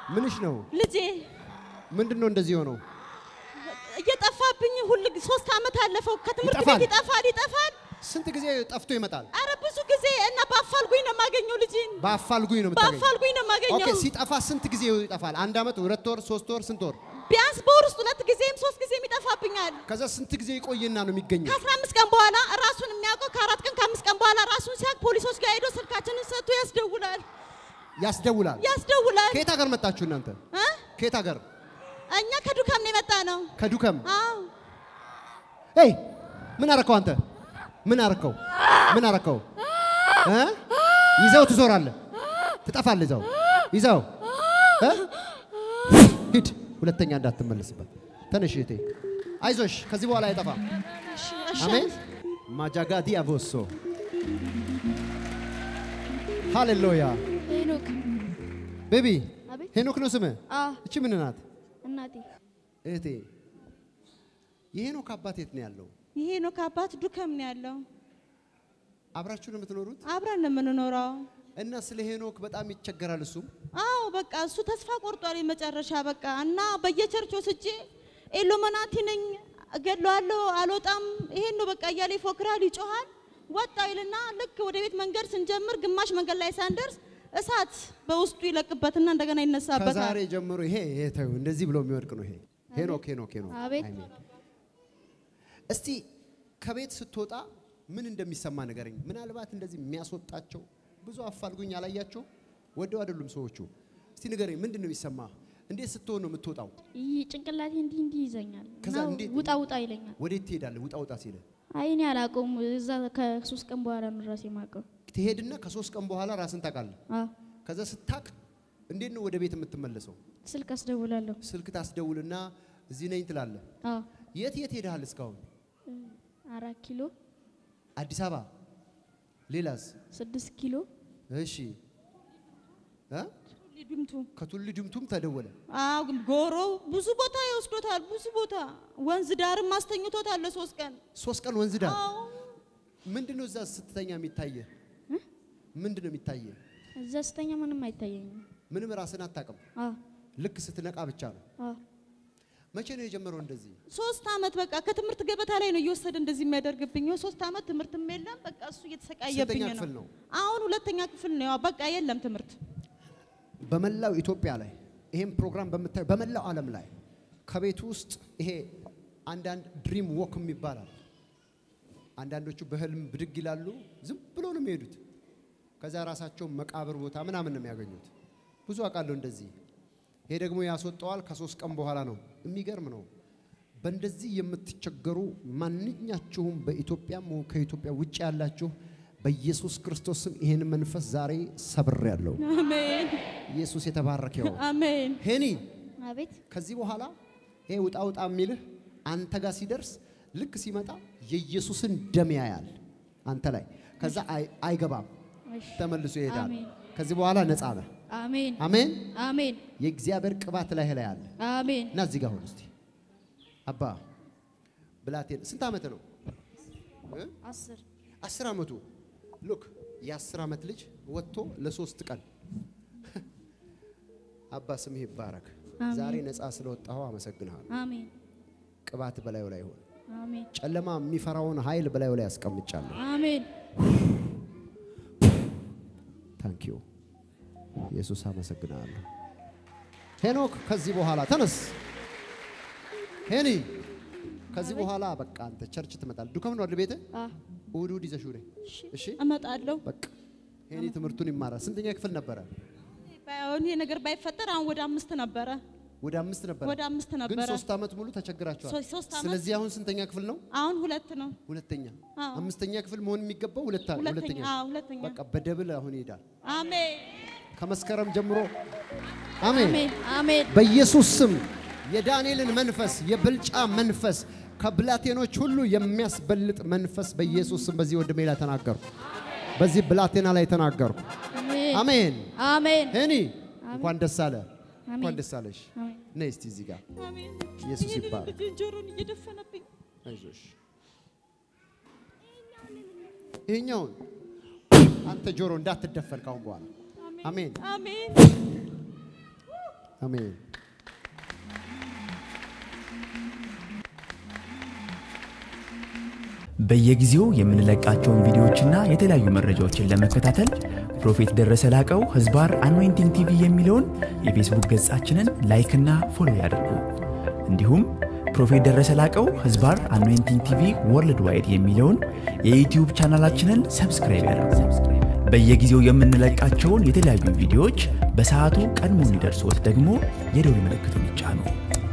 ምንሽ ነው? ልጄ ምንድን ነው እንደዚህ ሆነው? እየጠፋብኝ ሁል ጊዜ ሶስት ዓመት አለፈው። ከትምህርት ይጠፋል? ቤት ይጠፋል ይጠፋል። ስንት ጊዜ ጠፍቶ ይመጣል? አረ ብዙ ጊዜ እና በአፋልጉኝ ነው የማገኘው ልጄን በአፋልጉኝ ነው የምታገኘው? በአፋልጉኝ ነው ኦኬ። የማገኘው። ሲጠፋ ስንት ጊዜ ይጠፋል? አንድ ዓመት፣ ሁለት ወር፣ ሶስት ወር፣ ስንት ወር? ቢያንስ በወር ውስጥ ሁለት ጊዜም ሶስት ጊዜም ይጠፋብኛል። ከዛ ስንት ጊዜ ይቆይና ነው የሚገኘው? ከአስራ አምስት ቀን በኋላ ራሱን የሚያውቀው ከአራት ቀን ከአምስት ቀን በኋላ ራሱን ሲያውቅ ፖሊሶች ጋር ሄዶ ስልካችንን ሰጥቶ ያስደውላል ያስደውላል። ያስደውላል። ከየት ሀገር መጣችሁ እናንተ? እ? ከየት ሀገር? እኛ ከዱካም ነው የመጣ ነው። ከዱከም። አዎ ሄይ ምን አረከው አንተ? ምን አረከው? ምን አረከው? እ? ይዘው ትዞራለህ፣ ትጠፋለህ። ይዘው ይዘው እ? ሂድ፣ ሁለተኛ እንዳትመለስበት። ተነሽ እህቴ፣ አይዞሽ፣ ከዚህ በኋላ አይጠፋም። እሺ፣ እሺ። አሜን። ማጃጋዲ አቮሶ ሃሌሉያ። ሄኖክ ቤቢ አቤት። ሄኖክ ነው ስምህ? አ እቺ ምን ናት? እናቴ እህቴ የሄኖክ አባት የት ነው ያለው? ይሄ ነው ከአባት ዱከም ነው ያለው። አብራችሁ ነው የምትኖሩት? አብረን ነው የምንኖረው። እና ስለ ሄኖክ በጣም ይቸገራል እሱም። አዎ በቃ እሱ ተስፋ ቆርጧል። የመጨረሻ በቃ እና በየቸርች ወስጄ ኢሉሚናቲ ነኝ እገድለዋለሁ አልወጣም፣ ይሄን ነው በቃ እያለ ይፎክራል፣ ይጮሃል። ወጣ ይልና ልክ ወደ ቤት መንገድ ስንጀምር ግማሽ መንገድ ላይ ሳንደርስ እሳት በውስጡ ይለቅበትና እንደገና ይነሳበታል። ከዛሬ ጀምሮ ይሄ ይሄ ተይው፣ እንደዚህ ብሎ የሚወድቅ ነው ይሄ። ሄኖክ ሄኖክ ሄኖክ። አቤት። አሜን። እስቲ ከቤት ስትወጣ ምን እንደሚሰማ ንገረኝ። ምናልባት እንደዚህ የሚያስወጣቸው ብዙ አፋልጉኝ አላያቸው ወደው አይደሉም ሰዎቹ። እስቲ ንገረኝ፣ ምንድን ነው የሚሰማ? እንዴት ስትሆን ነው የምትወጣው? ይህ ጭንቅላቴ እንዲህ እንዲህ ይዘኛል ከዛ እና እንዴት- ውጣ ውጣ ይለኛል። ወዴት ትሄዳለህ? ውጣ ውጣ ሲልህ አይ እኔ አላውቀውም። እዛ ከሶስት ቀን በኋላ ነው ራሴ የማውቀው። ትሄድና ከሶስት ቀን በኋላ ራስን ታውቃለህ። አ ከዛ ስታቅ እንዴት ነው ወደ ቤት የምትመለሰው? ስልክ አስደውላለሁ። ስልክ ታስደውልና እዚህ ነኝ ትላለህ። አ የት የት ሄደሃል እስካሁን? አራት ኪሎ አዲስ አበባ፣ ሌላስ? ስድስት ኪሎ እሺ እ? ድምቱ ከቱሉ ድምቱም ተደወለ። አዎ ጎሮ ብዙ ቦታ ይወስዶታል። ብዙ ቦታ ወንዝ ዳርም አስተኝቶታል ለሶስት ቀን። ሶስት ቀን ወንዝ ዳር አዎ ምንድን ነው እዛ ስትተኛ የሚታየ? ምንድን ነው የሚታየ? እዛ ስተኛ ምንም አይታየኝም። ምንም ራስን አታውቅም። አ ልክ ስትነቃ ብቻ ነው። አ መቼ ነው የጀመረው እንደዚህ? ሶስት አመት በቃ ከትምህርት ገበታ ላይ ነው እየወሰደ እንደዚህ የሚያደርግብኝ። ሶስት አመት ትምህርትም የለም በቃ እሱ እየተሰቃየብኝ ስንተኛ ክፍል ነው። ነው? አሁን ሁለተኛ ክፍል ነው። ያው በቃ የለም ትምህርት። በመላው ኢትዮጵያ ላይ ይሄን ፕሮግራም በምታዩ በመላው ዓለም ላይ ከቤት ውስጥ ይሄ አንዳንድ ድሪም ዎክ ይባላል። አንዳንዶቹ በህልም ብድግ ይላሉ። ዝም ብሎ ነው የሚሄዱት። ከዛ ራሳቸውን መቃብር ቦታ ምናምን ነው የሚያገኙት። ብዙ አውቃለሁ እንደዚህ። ይሄ ደግሞ ያስወጣዋል ከሶስት ቀን በኋላ ነው። የሚገርም ነው። በእንደዚህ የምትቸገሩ ማንኛችሁም በኢትዮጵያም ሆነ ከኢትዮጵያ ውጭ ያላችሁ በኢየሱስ ክርስቶስ ስም ይህን መንፈስ ዛሬ ሰብሬያለሁ። አሜን ኢየሱስ የተባረከ ይሁን። አሜን ሄኒ አቤት ከዚህ በኋላ ይሄ ውጣ ውጣ የሚልህ አንተ ጋር ሲደርስ ልክ ሲመጣ የኢየሱስን ደም ያያል አንተ ላይ። ከዛ አይ- አይገባም፣ እሺ። ተመልሶ ይሄዳል። አሜን። ከዚህ በኋላ ነፃ ነህ። አሜን አሜን። አሜን የእግዚአብሔር ቅባት ላይ ላይ አለ አሜን። እና እዚህ ጋር ሁን እስቲ። አባ ብላቴን ስንት ዓመት ነው? እ? አስር አስር ዓመቱ ሉክ የአስር ዓመት ልጅ ወጥቶ ለሶስት ቀን አባ ስምህ ይባረክ። አሜን። ዛሬ ነፃ ስለወጣኸው አመሰግንሃለሁ። አሜን ቅባት በላዩ ላይ ይሁን። አሜን ጨለማ የሚፈራውን ኃይል በላዩ ላይ ያስቀምጫለሁ። አሜን ታንክ ዩ ኢየሱስ አመሰግናለሁ። ሄኖክ ከዚህ በኋላ ተነስ። ሄኒ ከዚህ በኋላ በቃ አንተ ቸርች ትመጣል። ዱከም ነው አይደል ቤትህ? አ እሑድ እሑድ ይዘሽው ነይ። እሺ እመጣለሁ። በቃ ሄኒ ትምህርቱን ይማራል። ስንተኛ ክፍል ነበረ? ባይሆን ይሄ ነገር ባይፈጠር አሁን ወደ አምስት ነበረ። ወደ አምስት ነበረ። ወደ አምስት ግን ነበረ። ሶስት ዓመት ሙሉ ተቸግራቸዋል። ሶ- ሶስት ዓመት። ስለዚህ አሁን ስንተኛ ክፍል ነው? አሁን ሁለት ነው። ሁለተኛ። አዎ። አምስተኛ ክፍል መሆን የሚገባው ሁለት ሁለተኛ ሁለተኛ። አዎ ሁለተኛ። በቃ በደብል አሁን ይሄዳል። አሜን ከመስከረም ጀምሮ አሜን። አሜን አሜን በኢየሱስ ስም የዳንኤልን መንፈስ የብልጫ መንፈስ ከብላቴኖች ሁሉ የሚያስበልጥ መንፈስ በኢየሱስ ስም በዚህ ወንድሜ ላይ ተናገርኩ። በዚህ ብላቴና ላይ ተናገርኩ። አሜን አሜን። አሜን ሄኒ እንኳን ደስ አለ፣ እንኳን አሜን። ደስ አለሽ። አሜን ነይ እስቲ እዚህ ጋር አሜን። ኢየሱስ ይህንን ይባረክ። ልጄን ጆሮን እየደፈነብኝ አይዞሽ። ይሄኛውን አንተ ጆሮ እንዳትደፈን ካሁን በኋላ አሜን። አሜን አሜን። በየጊዜው የምንለቃቸውን ቪዲዮዎችና የተለያዩ መረጃዎችን ለመከታተል ፕሮፌት ደረሰ ላቀው ህዝባር አኖይንቲንግ ቲቪ የሚለውን የፌስቡክ ገጻችንን ላይክና ፎሎ ያድርጉ። እንዲሁም ፕሮፌት ደረሰ ላቀው ህዝባር አኖይንቲንግ ቲቪ ወርልድ ዋይድ የሚለውን የዩትዩብ ቻናላችንን ሰብስክራይብ ያድርጉ። በየጊዜው የምንለቃቸውን የተለያዩ ቪዲዮዎች በሰዓቱ ቀድሞ እንዲደርሶት ደግሞ የደውል ምልክቱን ይጫኑ።